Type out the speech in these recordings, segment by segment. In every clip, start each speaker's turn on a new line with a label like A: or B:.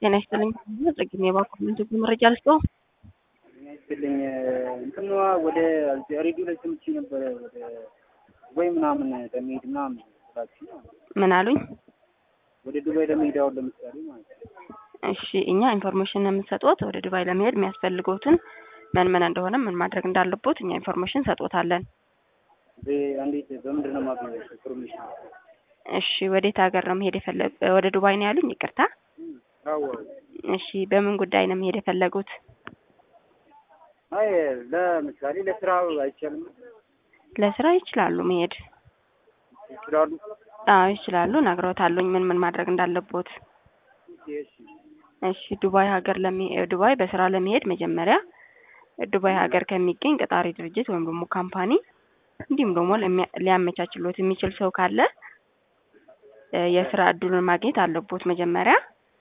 A: ጤና ይስጥልኝ። ጽግሜ ባኮመንት መረጃ ልስጦ
B: ይስጥልኝ እንትኗ ወደ ሬዲዮ ላይ ሰምቼ ነበረ ወደ ዱባይ ምናምን ለመሄድ ምናምን ስላችሁ
A: ምን አሉኝ?
B: ወደ ዱባይ ለመሄድ አሁን ለምሳሌ ማለት ነው።
A: እሺ እኛ ኢንፎርሜሽን የምንሰጥዎት ወደ ዱባይ ለመሄድ የሚያስፈልገውትን ምን ምን እንደሆነ ምን ማድረግ እንዳለቦት እኛ ኢንፎርሜሽን ሰጥዎታለን።
B: እንዴት በምንድን ነው የማገኘው ኢንፎርሜሽን?
A: እሺ ወዴት ሀገር ነው መሄድ የፈለጉ? ወደ ዱባይ ነው ያሉኝ? ይቅርታ።
B: አዎ
A: እሺ በምን ጉዳይ ነው መሄድ የፈለጉት?
B: አይ ለምሳሌ ለስራ አይቻልም
A: ለስራ ይችላሉ መሄድ።
B: ይችላሉ።
A: አዎ ይችላሉ። ነግረውታሉኝ ምን ምን ማድረግ እንዳለቦት።
B: እሺ
A: እሺ ዱባይ ሀገር ለሚ ዱባይ በስራ ለመሄድ መጀመሪያ ዱባይ ሀገር ከሚገኝ ቀጣሪ ድርጅት ወይም ደግሞ ካምፓኒ እንዲሁም ደግሞ ለሚያ- ሊያመቻችሎት የሚችል ሰው ካለ እ የስራ እድሉን ማግኘት አለቦት መጀመሪያ።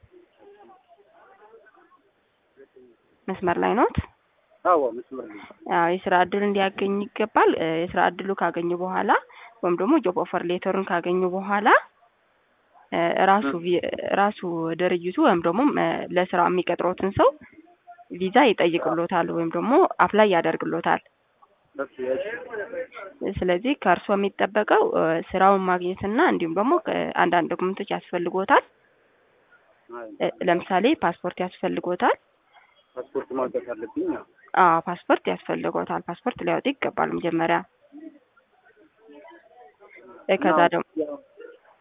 A: መስመር ላይ ኖት?
B: አዎ መስመር ነው።
A: አዎ የስራ እድል እንዲያገኝ ይገባል። እ የስራ እድሉ ካገኙ በኋላ ወይም ደግሞ ጆብ ኦፈር ሌተሩን ካገኙ በኋላ እ ራሱ ቪ- ራሱ ድርጅቱ ወይም ደግሞ እ ለስራው የሚቀጥሮትን ሰው ቪዛ ይጠይቅሎታል ወይም ደግሞ አፕላይ ያደርግሎታል።
B: እሺ እሺ
A: ስለዚህ ከእርሶ የሚጠበቀው እ ስራውን ማግኘትና እንዲሁም ደግሞ እ አንዳንድ ዶክመንቶች ያስፈልጎታል። እ ለምሳሌ ፓስፖርት ያስፈልጎታል።
B: ፓስፖርት ማውጣት አለብኝ። አዎ
A: አዎ ፓስፖርት ያስፈልጎታል። ፓስፖርት ሊያወጡ ይገባል መጀመሪያ እ ከዛ ደግሞ